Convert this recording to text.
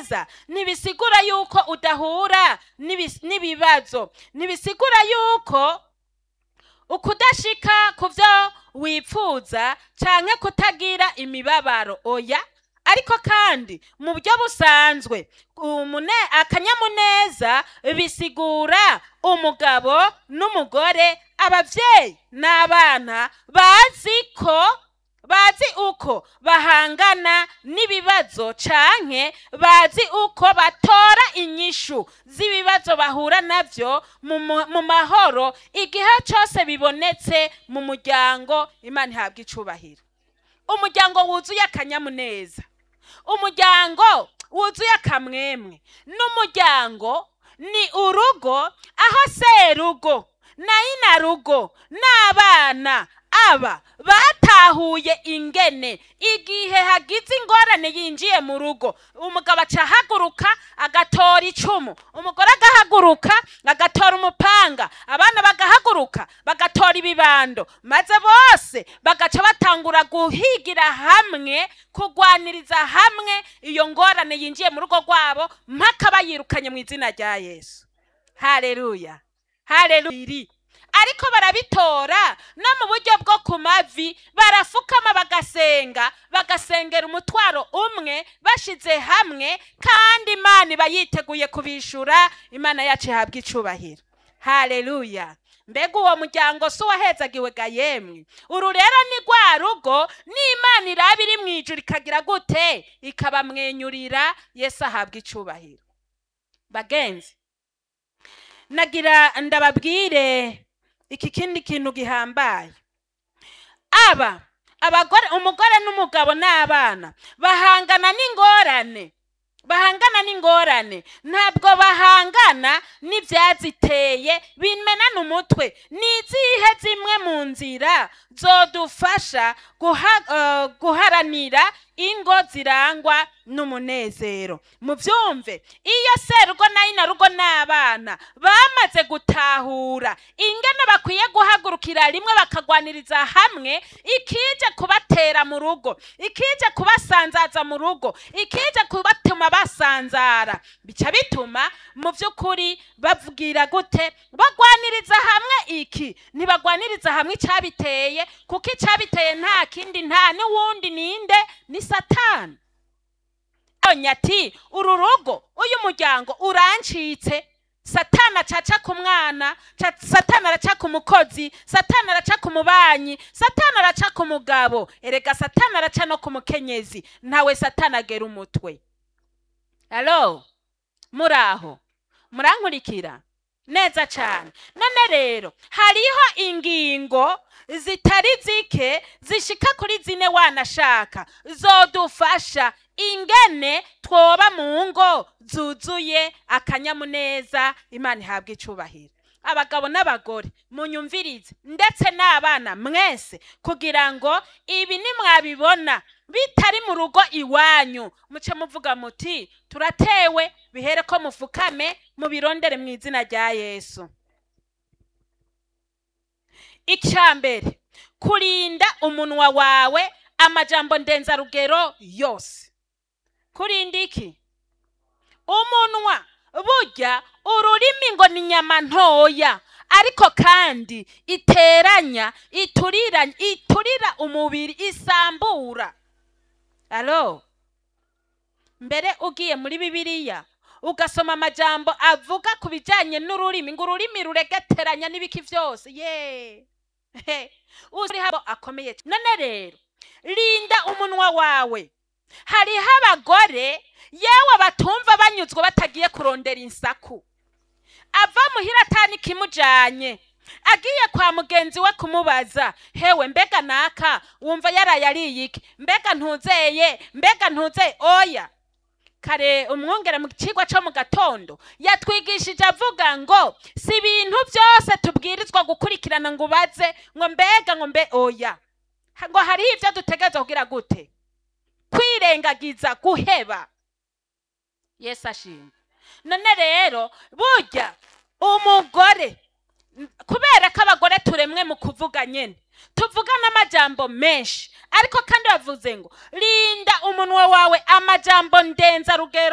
neza ntibisigura yuko udahura n'ibis- n'ibibazo ntibisigura yuko ukudashika ku byo wipfuza canke kutagira imibabaro oya ariko kandi mu buryo busanzwe umune- akanyamuneza bisigura umugabo n'umugore abavyeyi n'abana bazi ko bazi uko bahangana n'ibibazo canke bazi uko batora inyishu z'ibibazo bahura navyo mu mu- mu mahoro igihe cose bibonetse mu muryango imana ihabwa icubahiro umuryango wuzuye akanyamuneza umuryango wuzuye akamwemwe n'umuryango ni urugo aho serugo na inarugo n'abana aba batahuye ingene igihe hagize ingorane yinjiye mu rugo umugabo aca ahaguruka agatora icumu umugore agahaguruka agatora umupanga abana bagahaguruka bagatora ibibando maze bose bagaca batangura guhigira hamwe kugwaniriza hamwe iyo ngorane yinjiye mu rugo rwabo mpaka bayirukanye mu izina rya yesu haleluya haleluya ariko barabitora no mu buryo bwo ku mavi barafukama bagasenga bagasengera umutwaro umwe bashize hamwe kandi imana iba yiteguye kubishura imana yacu ihabwa icubahiro haleluya mbega uwo muryango si uwahezagiwe ga yemwe uru rero ni rwa rugo n'imana iraba iri mu ijuru ikagira gute ikabamwenyurira yesu ahabwa icubahiro bagenzi nagira ndababwire iki kindi kintu gihambaye aba abagore umugore n'umugabo n'abana bahangana n'ingorane bahangana n'ingorane ntabwo bahangana n'ibyaziteye bimenana umutwe ni izihe zimwe mu nzira zodufasha guha- eh, guharanira ingo zirangwa n'umunezero mubyumve iyo serugo na inarugo n'abana bamaze gutahura ingene bakwiye guhagurukira rimwe bakagwaniriza hamwe ikije kubatera mu rugo ikije kubasanzaza mu rugo ikije kubatuma basanzara bica bituma mu by'ukuri bavugira gute bagwaniriza hamwe iki ntibagwaniriza hamwe icyabiteye kuko icyabiteye nta kindi nta n'uwundi ninde ni satani abonye ati uru rugo uyu muryango urancitse satani acaca ku mwana ca- satani araca ku mukozi satani araca ku mubanyi satani araca ku mugabo erega satani araca no ku mukenyezi ntawe satani agera umutwe alo muraho murankurikira neza cyane none rero hariho ingingo zitari zike zishika kuri zine wanashaka zodufasha ingene twoba mu ngo zuzuye akanyamuneza imana ihabwa icubahiro abagabo n'abagore munyumvirize ndetse n'abana mwese kugira ngo ibi nimwabibona bitari mu rugo iwanyu muce muvuga muti turatewe bihere ko mufukame mubirondere mu izina rya yesu icya mbere kurinda umunwa wawe amajambo ndenzarugero yose kurinda iki umunwa burya ururimi ngo ni inyama ntoya ariko kandi iteranya iturira iturira umubiri isambura alo mbere ugiye muri bibiliya ugasoma amajambo avuga ku bijyanye n'ururimi ngo ururimi ruregeteranya n'ibiki byose ye uzi habo akomeye cyane. none rero rinda umunwa wawe hariho abagore yewe batumva banyuzwe batagiye kurondera insaku ava muhira atani kimujanye agiye kwa mugenzi we kumubaza hewe mbega naka wumva yaraye ariye iki mbega ntuzeye mbega ntuzeye oya kare umwongera mu kigwa cyo mu gatondo yatwigishije avuga ngo si ibintu byose tubwirizwa gukurikirana ngo ubaze ngo mbega ngo mbe oya ngo hariho ibyo dutegerezwa kugira gute kwirengagiza guheba yesu ashimwe none rero burya umugore kubera ko abagore turemwe mu kuvuga nyine tuvuga n'amajambo menshi ariko kandi bavuze ngo rinda umunwa wawe amajambo ndenzarugero